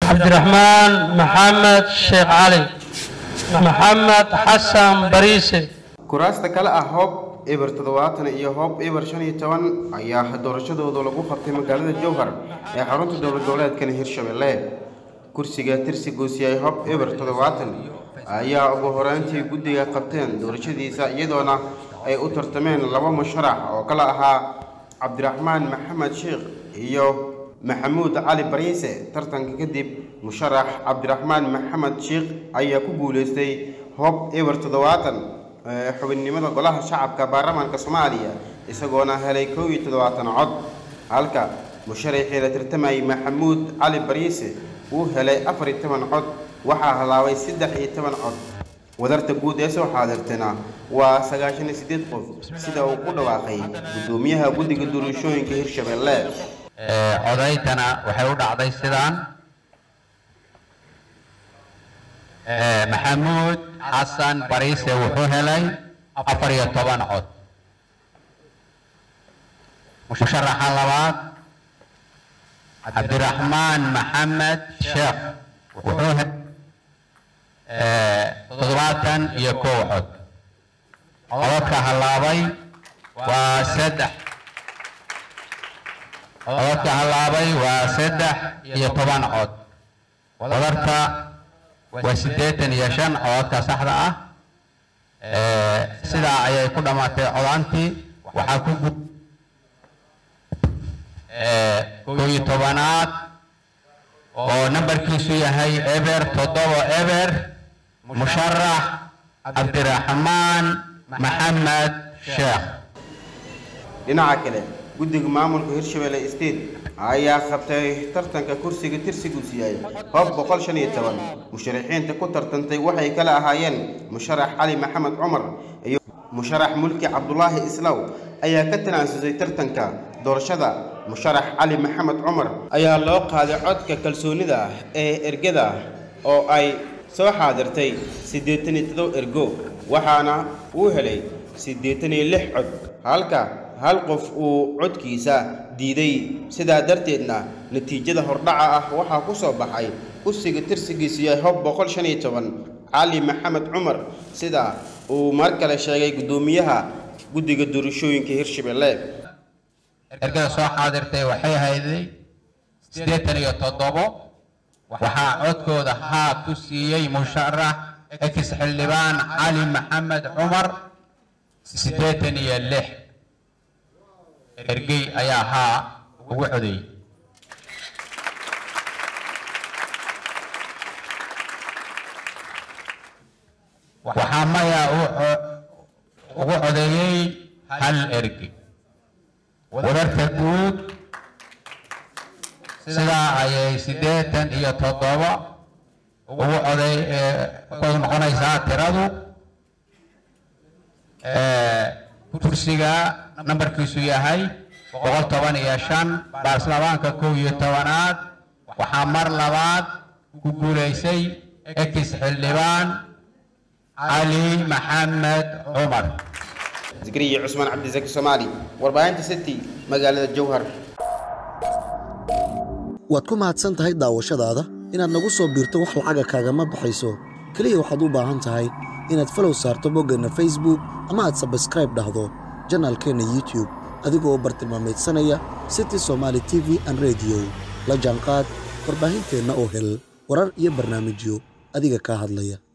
cabdiraxmaan maxamed sheekh cali maxamed xasan bariise kuraasta kale ah hoob eber toddobaatan iyo hoob eber shan iyo toban ayaa doorashadooda lagu qabtay magaalada jowhar ee xarunta dowlad goboleedkan hirshabelle kursiga tirsi goosiyay hoob eber toddobaatan ayaa ugu horeyntii guddiga qabteen doorashadiisa iyadoona ay u tartameen laba musharax oo kala ahaa cabdiraxmaan maxamed sheekh iyo maxamuud cali bariise tartanka kadib musharax cabdiraxmaan maxamed sheekh ayaa ku guuleystay hoob eber toddobaatan ee xubinnimada golaha shacabka baarlamaanka soomaaliya isagoona helay kow iyo toddobaatan cod halka musharaxii la tartamayay maxamuud cali bariise uu helay afar iyo toban cod waxaa halaabay saddex iyo toban cod wadarta guud ee soo xaadirtana waa sagaashan iyo siddeed qof sida uu ku dhawaaqay guddoomiyaha guddiga doorashooyinka hirshabelle codaytana waxay u dhacday sidaan maxamuud xasan bariise wuxuu helay afar iyo toban cod musharaxa labaad cabdiraxmaan maxamed sheekh wuxuu helay toddobaatan iyo kow cod codadka halaabay waa saddex codadka halaabay waa saddex iyo toban cod wadarta waa siddeetan iyo shan codadka saxda ah sidaa ayay ku dhammaatay codantii waxaa ku gu kow iyo tobanaad oo nambarkiisu yahay eber toddoba eber musharax cabdiraxmaan maxamed sheekh dhinaca kale guddiga maamulka hirshabelle state ayaa qabtay tartanka kursiga tirsigiisu yahay hoob boqol shan iyo toban musharaxiinta ku tartantay waxay kala ahaayeen musharax cali maxamed cumar iyo musharax mulki cabdulaahi islaw ayaa ka tanaasusay tartanka doorashada musharax cali maxamed cumar ayaa loo qaaday codka kalsoonida ah ee ergada oo ay soo xaadirtay siddeetan iyo todoba ergo waxaana uu helay siddeetan iyo lix cod halka hal qof uu codkiisa diiday sidaa darteedna natiijada hordhaca ah waxaa ku soo baxay kursiga tirsigiisu yahay hob boqol shan iyo toban cali maxamed cumar sida uu mar kale sheegay guddoomiyaha guddiga doorashooyinka hirshabelle ergada soo xaadirtay waxay hayday siddeetan iyo toddobo waxaa codkooda haa ku siiyey musharax ex xildhibaan cali maxamed cumar siddeetan iyo lix ergey ayaa haa ugu codeeyey waxaa maya ugu codeeyey hal ergey wadarta guud sidaa ayay siddeetan iyo toddoba ugu coday ku noqonaysaa tiradu kursiga nambarkiisu yahay boqol toban iyo shan baarlamaanka kow iyo tobanaad waxaa mar labaad ku guulaysay ex xildhibaan cali maxamed cumar zikriya cusmaan cabdisaki soomaali warbaahinta city magaalada jowhar waad ku mahadsan tahay daawashadaada inaad nagu soo biirto wax lacaga kaagama baxayso keliya waxaad u baahan tahay inaad falow saarto boggeenna facebook ama aad sabskraib dhahdo janaalkeenna youtube adigoo u bartilmaamaydsanaya city somaali t v an rediyo la jaanqaad warbaahinteenna oo hel warar iyo barnaamijyo adiga kaa hadlaya